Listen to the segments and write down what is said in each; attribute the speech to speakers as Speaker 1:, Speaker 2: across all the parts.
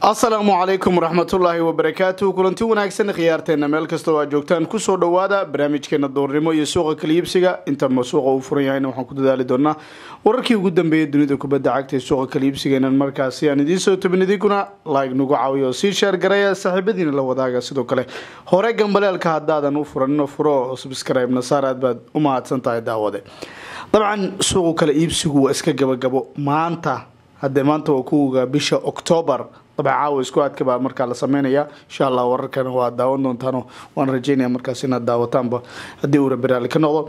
Speaker 1: asalaamu calaykum waraxmatullaahi wabarakaatu kulanti wanaagsan khiyaarteena meel kastoo aad joogtaan kusoo dhawaada barnaamijkeena doornimo iyo suuqa kaliibsiga intama suuqa uu furan yahayna waxaan ku dadaali doonaa wararkii ugu dambeeyay dunida kubadda cagta ee suuqa kaliibsiga markaasi aan idiin soo tabin idinkuna like nagu caawiya oo sii sheer garaya saaxiibadiina la wadaaga sidoo kale hore gambaleelka haddaadan u furanino furo oo subscribe nasaar aad baad u mahadsan tahay daawade dabcan suuqu kala iibsigu waa iska gabagabo maanta haddee maanta waa kuwga bisha octoobar dabcan caawa isku aadka baa markaa la sameynaya insha allah wararkana waa daawan doontaan waan rajeynaya markaas inaad daawataanba haddii uu rabiraali ka noqdo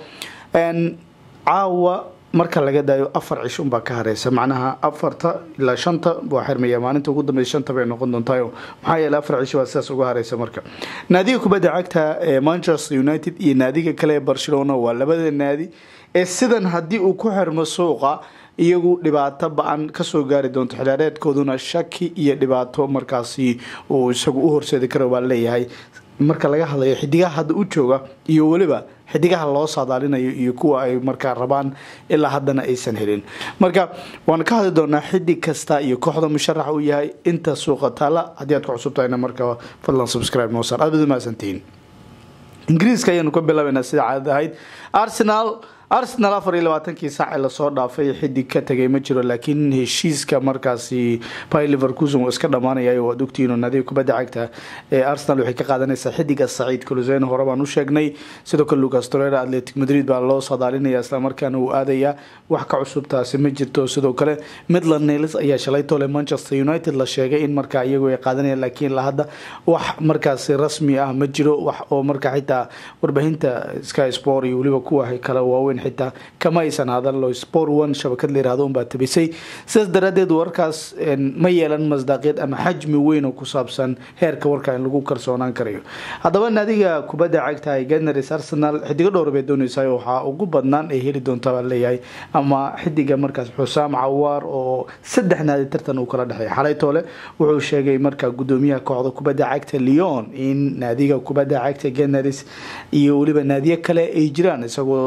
Speaker 1: caawa marka laga daayo afar cish unbaa ka hareysa macnaha afarta ilaa shanta waa xirmaya maalinta ugu dambeysa shanta bay noqon doontayo maxaa yeele afar cish waa sidaas uga hareysa marka naadiga kubadda cagta ee manchester united iyo naadiga kale ee barcelona waa labada naadi ee sidan haddii uu ku xirmo suuqa iyagu dhibaato ba-an kasoo gaari doonto xilaareedkooduna shaki iyo dhibaato markaasi uu isagu u horseedi karo baa leeyahay marka laga hadlayo xidigaha hadda u jooga iyo weliba xidigaha loo saadaalinayo iyo kuwa ay markaa rabaan ilaa haddana aysan helin marka waan ka hadli doonaa xidig kasta iyo kooxda musharax uu yahay inta suuqa taala haddii aad ku cusubtahayna marka fadlan subscribe noo saar aad baad umahadsantihiin ingiriiska ayaanu ka bilaabaynaa sida caadad ahayd arsenal arsenal afar iyo labaatankii saac ee lasoo dhaafay xidig ka tagay ma jiro laakiin heshiiska markaasi by liverkuson uu iska dhamaanaya waad ogtihiin oo naadiga kubadda cagta ee arsenal waxay ka qaadanaysaa xidiga saciid kuluseen hore baan u sheegnay sidoo kale lucas torera atletic madrid baa loo sadaalinaya islamarkaana uu aadayaa wax ka cusubtaasi ma jirto sidoo kale midland niles ayaa shalay tole manchester united la sheegay in markaa iyagu ay qaadanayaan laakiin la hadda wax markaasi rasmi ah ma jiro wax oo markaa xitaa warbaahinta sky sport iyo weliba kuwa kale waaweyn xitaa kama aysan hadallo sport one shabakad la yirahdo unbaa tabisay sidaas daraadeed warkaas ma yeelan masdaaqiyad ama xajmi weyn oo ku saabsan heerka warka in lagu kalsoonaan karayo haddaba naadiga kubadda cagta ganars arsenal xidigo dhowr bay dooneysaa waxaa ugu badnaan ay heli doonta baa leeyahay ama xidiga markaas xusaam cawaar oo saddex naadi tartan uu kala dhexeeya xalay toole wuxuu sheegay markaa gudoomiyaha kooxda kubadda cagta leon in naadiga kubadda cagta ganars iyo weliba naadiyo kale ay jiraan isagoo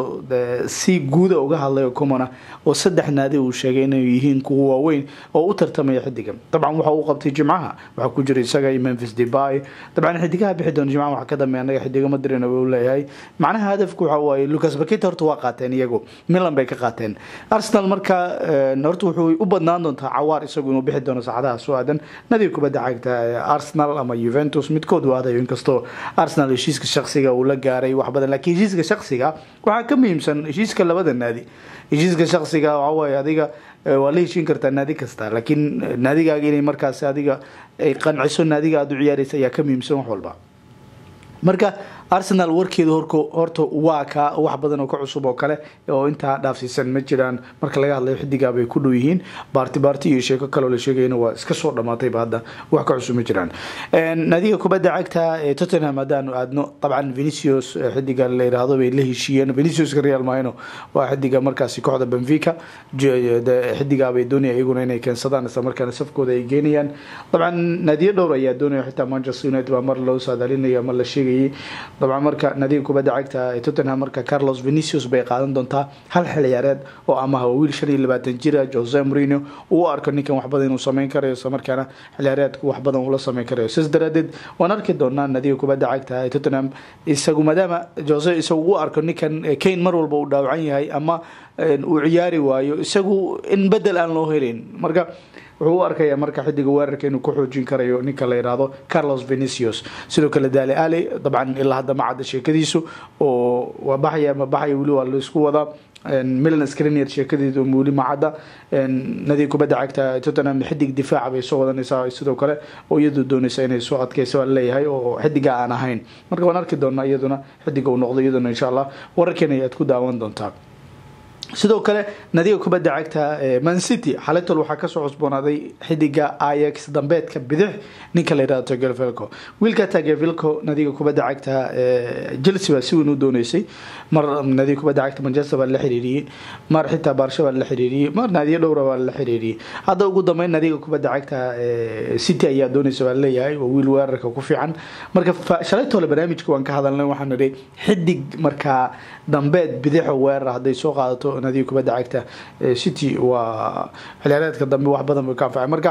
Speaker 1: si guuda uga hadlayo comona oo saddex naadi uu sheegay inay yihiin kuwa waaweyn oo u tartamaya xidiga dabcan waxa uu qabtay jimcaha waxaa ku jira isaga iyo memphis debay dabcan xidigaha bixi doona jimcaha waxa ka dambeeya anaga xidiga madrin uu leeyahay macnaha hadafku waxa waaye lucas bakita horta waa qaateen iyagu milan bay ka qaateen arsenal marka horta wuxuu u badnaan doontaa cawaar isagu inuu bixi doono saacadaha soo aadan nadiga kubadda cagta arsenal ama juventus midkood uu aadayo inkastoo arsenal heshiiska shaksiga uu la gaaray wax badan laakiin heshiiska shaksiga waxaa ka muhiimsan heshiiska labada naadi heshiiska shaksiga waxawaaye adiga waa la heshiin kartaa naadi kasta laakiin naadigaaga inay markaasi adiga ay qanciso naadiga aada u ciyaaraysa ayaa ka muhiimsan wax walba marka arsenal warkeedu horta waa ka wax badan oo ka cusub oo kale oo intaa dhaafsiisan ma jiraan marka laga hadlayo xidigaa bay ku dhow yihiin baarti baarti iyo sheeko kaleo la sheegayana waa iska soo dhamaatayba hadda wax ka cusub ma jiraan naadiga kubadda cagta ee tottenham haddaanu aadno dabcan venicius xidiga la yiraahdo bay la heshiiyeen veniciuska real mahino waa xidiga markaasi kooxda benfica xidigaa bay doonaya iyaguna inay keensadaan isla markaana safkooda ay geenayaan dabcan naadiyo dhowr ayaa doonaya xitaa manchester united baa mar loo saadaalinaya mar la sheegayay dabcan marka naadiga kubadda cagta ee tottenham marka carlos venicius bay qaadan doontaa hal xil ciyaareed oo amaha waa wiil shan iyo labaatan jira jose marino uu arko ninkan wax badan inuu sameyn karayo isla markaana xil ciyaareedku wax badan ula sameyn karayo sidaas daraadeed waan arki doonaa naadiga kubadda cagta ee tottenham isagu maadaama jose isagu u arko ninkan kane mar walba uu dhaawacan yahay ama uu ciyaari waayo isagu in bedel aan loo helin marka wuxuu u arkaya marka xidiga weerarka inuu ku xoojin karayo ninka la yidhaahdo carlos venicius sidoo kale dali ali dabcan ilaa hadda ma cadda sheekadiisu oo waa baxaya ma baxaya weli waa laisku wadaa milan screnier sheekadeedu weli ma cadda nadiga kubadda cagta tottenham xidig difaaca bay soo wadanaysaa sidoo kale oo iyadu doonaysa inay soo adkeysa waa leeyahay oo xidiga aan ahayn marka waan arki doonaa iyaduna xidiga uu noqdo iyaduna insha allah wararkeena ayaad ku daawan doontaa sidoo kale nadiga kubadda cagta man city xaletol waxaa kasoo cusboonaaday xidiga ix dambeedka bidix ninka la yihahdo tagevilco wiilka tagevilco nadiga kubadda cagta chelsea baa si weyn u dooneysay mar nadiga kubadda cagta manchester baa la xiriiriyey mar xitaa baarsha baa la xiriiriyey mar naadiyo dhowra baa la xiriiriyey hadda ugu dambeyn nadiga kubadda cagta city ayaa dooneysa baa leeyahay waa wiil weerarka ku fiican marka shalaytole barnaamijka waan ka hadalnay waxaan nidhi xidig markaa dambeed bidixo weerar hadday soo qaadato nadiga kubadda cagta city waa xiliyaareedka dambe wax badan bay ka anfacay marka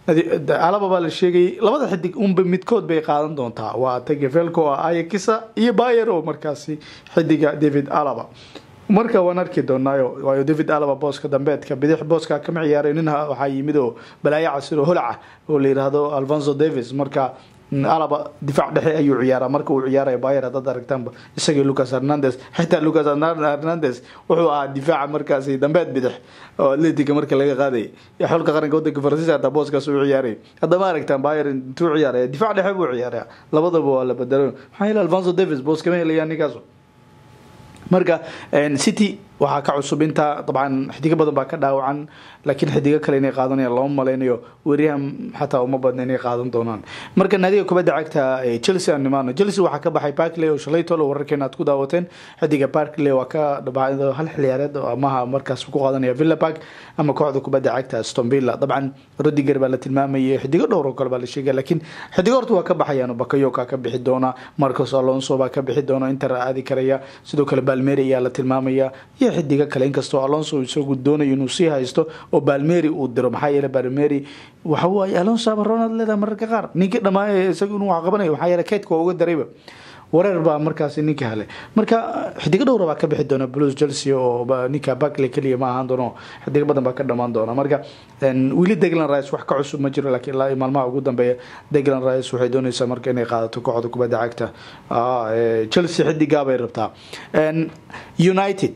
Speaker 1: alaba baa la sheegayay labada xidig unba midkood bay qaadan doontaa waa tagefelco oo ayakisa iyo bayer oo markaasi xidiga david alaba marka waan arki doonaayo waayo david alaba booska dambeedka bidix booska kama ciyaaray nin waxaa yimid oo balaayo casir oo holaca oo la yiraahdo alfonso davis marka alaba difaac dhexe ayuu ciyaaraa marka uu ciyaaraya bayer haddaad aragtaanba isagii lucas hernandes xitaa lucas hernandes wuxuu ahaa difaaca markaasi dambeed bidix oo atletica marka laga qaadayay xulka qaranka wadanka faransiiska hataa booskaas uu ciyaaray haddama aragtaan bayer intuu ciyaaraya difaac dhexe buu ciyaaraya labadaba waa la bedelo maxaa yeele alfonso davis boos kama helaya ninkaas marka city waxaa ka cusub intaa dabcan xidigo badan baa ka dhaawacan laakiin xidigo kale inay qaadanayaan lama malaynayo weriyahan xataa uma badna inay qaadan doonaan marka naadiga kubadda cagta chelsea aan nimaano chelsea waxaa ka baxay barkley oo shalay tolo wararkeena aad ku daawateen xidiga barkley waa ka dhabacdo hal xiliyaareed oo amaha markaas ku qaadanaya villa park ama kooxda kubadda cagta aston villa dabcan rodiger baa la tilmaamayay xidigo dhowr oo kale baa la sheegaya laakiin xidigo horta waa ka baxayaan bakayoka ka bixi doona marcos alonso baa ka bixi doona inter aadi karaya sidoo kale balmeri ayaa la tilmaamaya iyo xidigo kale inkastoo alonso isagu doonayo inuu sii haysto oo balmeri uu diro maxaa yeele balmeri waxa waaye alonso ama ronald leedahay mararka qaar ninkii dhammaay isagu inuu wax qabanayo maxaa yeele keydka waa uga darayba wareer baa markaasi ninka helay marka xidigo dhowra baa ka bixi doona blues chelsea oo ninka barkley keliya ma ahaan doono xidigo badan baa ka dhamaan doona marka weli deglan rice wax ka cusub ma jiro laakiin ilaa maalmaha ugu dambeeya deglan rice waxay doonaysaa marka inay qaadato kooxda kubadda cagta chelsea xidigaa bay rabtaa united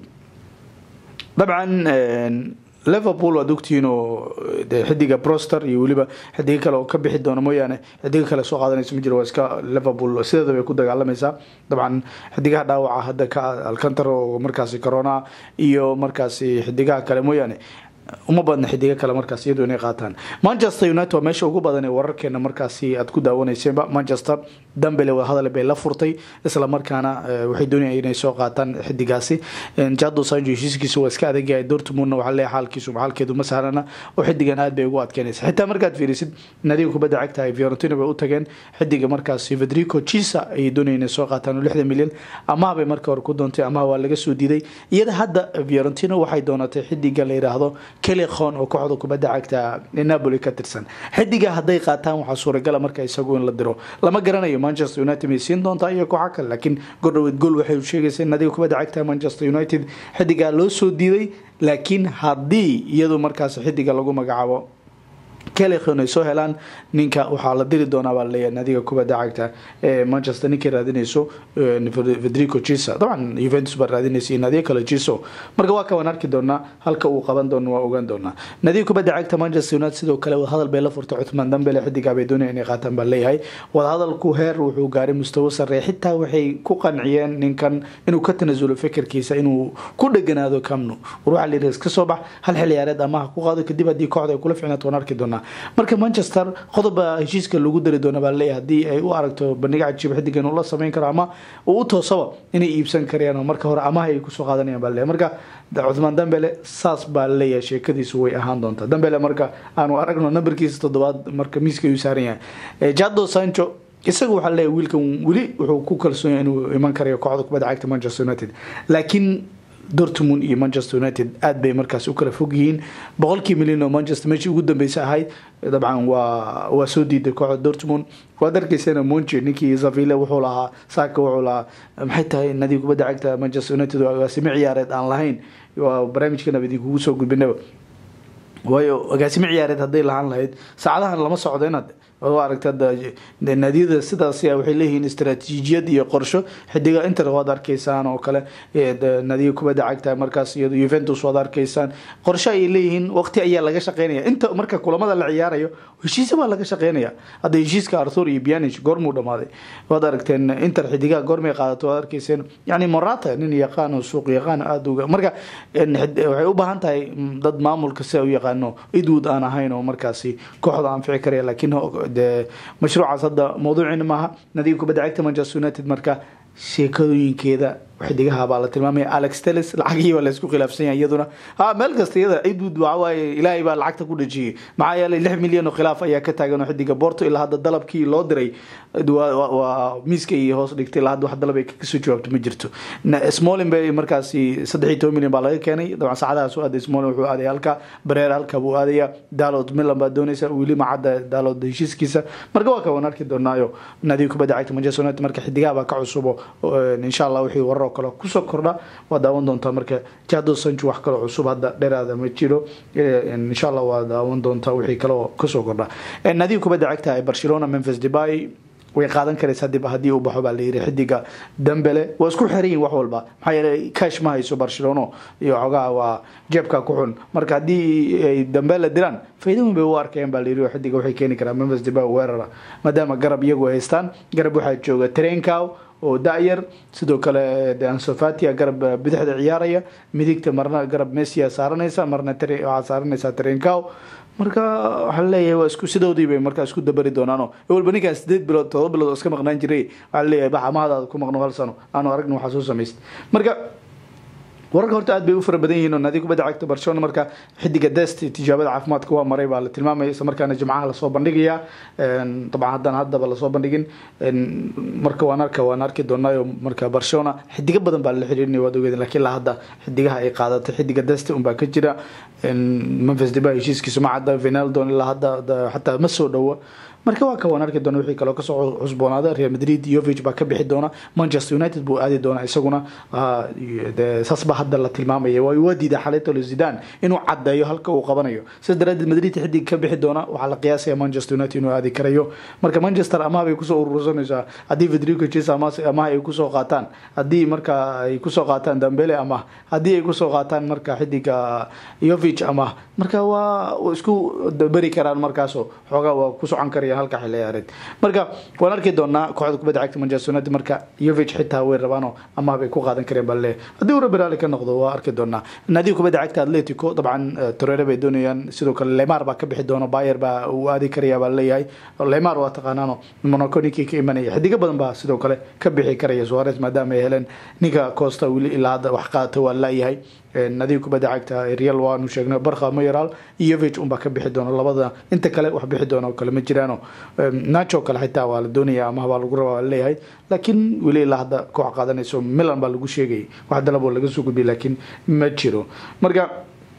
Speaker 1: dabcan liverpool waad ogtihiin oo xidiga broster iyo weliba xidigo kale oo ka bixi doona mooyaane xidigo kale soo qaadanaysa ma jiro waa iska liverpool sideeda bay ku dagaalamaysaa dabcan xidigaha dhaawaca hadda ka alcantar oo markaasi corona iyo markaasi xidigaha kale mooyaane uma badna xidigo kale markaas iyadu inay qaataan manchester united waa meesha ugu badan ee wararkeena markaasi aad ku daawaneyseenba manchester dambele wadahadal bay la furtay isla markaana waxay doonayaan inay soo qaataan xidigaasi jado sanjo heshiiskiisa waa iska adagyahay dortmundna waxaa leeyahay xaalkiisu xaalkeedu ma sahlana oo xidigan aad bay ugu adkeynaysa xitaa markaad fiirisid nadiga kubadda cagta ay fiorentina bay u tageen xidiga markaasi federico chisa ayay doonayeen inay soo qaataan oo lixdan milyan amaha bay marka hore ku doontay amaha waa laga soo diiday iyada hadda fiorentina waxay doonatay xidiga la yiraahdo kelekon oo kooxda kubadda cagta napoli ka tirsan xidiga hadday qaataan waxaa suuragala marka isagu in la diro lama garanayo manchester united may siin doontaa iyo kooxa kale laakiin gordhaweyd gool waxay sheegaysa in nadiga kubadda cagta manchester united xidigaa loo soo diiday laakiin haddii iyadu markaas xidiga lagu magacaabo kelekon ay soo helaan ninka waxaa la diri doonaa baa laleeyahay nadiga kubadda cagta ee manchester ninkay raadinayso federico chisa dabcan juventus baa raadinaysa iyo nadiga kale chiso marka waa kawaan arki doonaa halka uu qaban doono waa ogaan doonaa nadiga kubadda cagta manchester united sidoo kale wadahadal bay la furtay cuthmaan dambele xidigaa bay doonaya inay qaataan baa leeyahay wadahadalku heer wuxuu gaaray mustawo sarreeya xitaa waxay ku qanciyeen ninkan inuu ka tanasulo fikirkiisa inuu ku dheganaado camno war waxaa layidhi iska soo bax hal xiliyaareed amaha ku qaado kadib haddii kooxda ay kula ficnaato waan arki doonaa marka manchester qodoba heshiiska lagu dari doona baa laleeyahay haddii ay u aragto bandhiga cajiib xidigan uu la samayn karo ama uu u toosaba inay iibsan karayaan oo marka hore amaha ay kusoo qaadanayaan baa laleeyahay marka cuthmaan dambele saas baa laleeyahay sheekadiisu way ahaan doontaa dambele marka aanu aragno nambarkiisa toddobaad marka miiska ayuu saaran yahay jado sancho isaga waxaa laleeyahay wiilkan weli wuxuu ku kalsoon yahay inuu iman karayo kooxda kubadda cagta manchester united laakiin dortmund iyo manchester united aad bay markaas u kala fog yihiin boqolkii milyan oo manchester meeshii ugu dambeysa ahayd dabcan waa waa soo diiday kooxda dortmund waad arkaysana monche ninkii zavile wuxuu lahaa saaka wuxuu lahaa maxay tahay nadiga kubadda cagta manchester united agaasimo ciyaareed aan lahayn waa barnaamijkana idinkugu soo gudbinaba waayo agaasimo ciyaareed hadday lahaan lahayd saacadahan lama socdo inaad aragta naadiyada sidaas waxay leeyihiin istaraatiijiyad iyo qorsho xidiga inter waad arkaysaan oo kale naadiga kubadda cagta markaas iyado juventus waad arkaysaan qorsho ayay leeyihiin waqti ayaa laga shaqeynaya inta marka kulamada la ciyaarayo heshiisa baa laga shaqeynaya hadda heshiiska arthur iyo bianich goormuu dhamaaday waad aragteen inter xidigaha goormay qaadato waad arkayseen yani morata nin yaqaan oo suuq yaqaan aada uga marka waxay u baahan tahay dad maamulka sida u yaqaano idwood aan ahayn oo markaasi kooxda anfici karaya laakiin de mashruucaas hadda mawduuciina maaha nadiga kubadda cagta manchester united marka sheekooyinkeeda xidigaha baa la tilmaamaya alex teles lacagihii baa laysku khilaafsan yahay iyaduna ha meel kasta iyada cidud waxawaaye ilaahay baa lacagta ku dhajiyey maxaa yeelay lix milyan oo khilaaf ayaa ka taagan oo xidiga borto ilaa hadda dalabkii loo diray waa miiska iyo hoos dhigtay ilaa hadda wax dalab ay kasoo jawaabto ma jirto smolin bay markaasi saddex iyo toban milyan baa laga keenay dabcan saacadahaas u aaday smolin wuxuu aaday halka bareer halka buu aadaya dalod milan baa doonaysa weli macadda dalod heshiiskiisa marka waa ka waan arki doonaayo nadiib kubadda cagta manchester united marka xidigaha baa ka cusubo insha allah wixii warar oo kale kusoo kordha waa daawan doontaa marka jado sancho wax kaloo cusub hadda dheeraada ma jiro insha allah waa daawan doontaa wixii kale oo kasoo kordha nadiib kubadda cagta ee barcelona memphis debay way qaadan karaysaa dib haddii uu baxo baa la yiri xidiga dambele waa isku xiran yihin wax walba maxaa yeelay cash ma hayso barcelona iyo xogaha waa jeebka ku xun marka haddii ay dambele diraan faa'iido weyn bay u arkayaan baa la yiri xidiga waxay keeni karaa memphis debay weerara maadaama garab iyagu haystaan garab waxaa jooga trenkow oo da-yar sidoo kale ansofatia garab bidixda ciyaaraya midigta marna garab messia saaranaysa marna waxaa saaranaysaa trenkow marka waxaa leeyahay waa isku sidoodii bay markaa isku dabari doonaano walba ninkaan sideed bilood todoba bilood oo iska maqnaan jiray waxaa leeyahay baxa mahadaada ku maqno hal sano aanu aragna waxaa soo samaysta marka wararka horta aad bay u fara badan yihiin oo naadiga kubadda cagta barcelona marka xidiga dest tijaabada caafimaadka waa maray baa la tilmaamaya isla markaana jimcaha lasoo bandhigaya dabcan haddana haddaba lasoo bandhigin marka waan arka waan arki doonaayo marka barcelona xidigo badan baa la xiriirinaya waad ogeedin lakiin la hadda xidigaha ay qaadatay xidiga dest unbaa ka jira memphis deba heshiiskiisu ma cadda venaldon ilaa hadda xataa ma soo dhowo marka waa ka waan arki doona wixii kaloo kasoo cusboonaada real madrid yovig baa ka bixi doona manchester united buu aadi doona isaguna saas baa hadda la tilmaamaya waa diida xaletolo zidan inuu cadeeyo halka uu qabanayo sidaas daraadeed madrid xidig ka bixi doona waxaa la qiyaasaya manchester united inuu aadi karayo marka manchester amaha bay kusoo urursanaysaa haddii federico ches amaha ay kusoo qaataan haddii marka ay kusoo qaataan dambele amah haddii ay kusoo qaataan marka xidiga yovig amah marka waa isku beri karaan markaaso xoogaa waa ku socon karaya halka xil ciyaareed marka waan arki doonaa kooxda kubadda cagta manchester united marka yovig xitaa way rabaano amaha bay ku qaadan kareen baa leeyahay haddii uu rabiraali ka noqdo waa arki doonaa naadiga kubadda cagta atletico dabcan torere bay doonayaan sidoo kale lemar baa ka bixi doona bayer baa uu aadi karaya baa leeyahay lemar waa taqaanaano monaco ninkii ka imanaya xidigo badan baa sidoo kale ka bixi karaya suarez maadaama ay heleen ninka costa weli ilaa hadda wax qaata waa laayahay nadiga kubadda cagta real waanu sheegnay barkha mayoral iyo yovig unbaa ka bixi doona labada inta kale wax bixi doona oo kale ma jiraano nacho kale xitaa waa la doonaya amaha baa lagu rabaa waa leeyahay laakiin weli ilaa hadda koox qaadanayso milan baa lagu sheegayay wax dalaboo laga soo gudbiyay laakiin ma jiro marka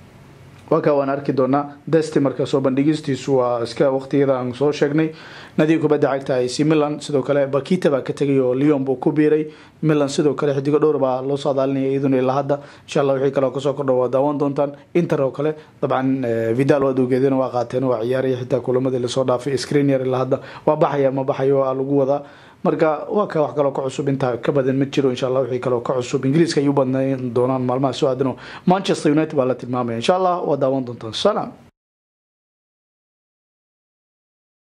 Speaker 1: waa kaa waan arki doonaa desti marka soo bandhigistiisu waa iska waqtiyada aan soo sheegnay nadiga kubadda cagta ac milan sidoo kale bakita baa ka tegay oo leon buu ku biiray milan sidoo kale xidigo dhowr baa loo saadaalinaya iyaduna ilaa hadda insha allah wixii kale kasoo kordha waa daawan doontaan inter oo kale dabcan vidal waad ogeedeen waa qaateen waa ciyaaraya xitaa kulamadii lasoo dhaafay screener ilaa hadda waa baxaya ma baxayo aa lagu wadaa marka waa ka wax kaloo ka cusub intaa ka badan ma jiro insha allah wixii kaloo ka cusub ingiriiska ay u badnayn doonaan maalmaha soo aadano manchester united baa la tilmaamaya insha allah waa daawan doontaan salaam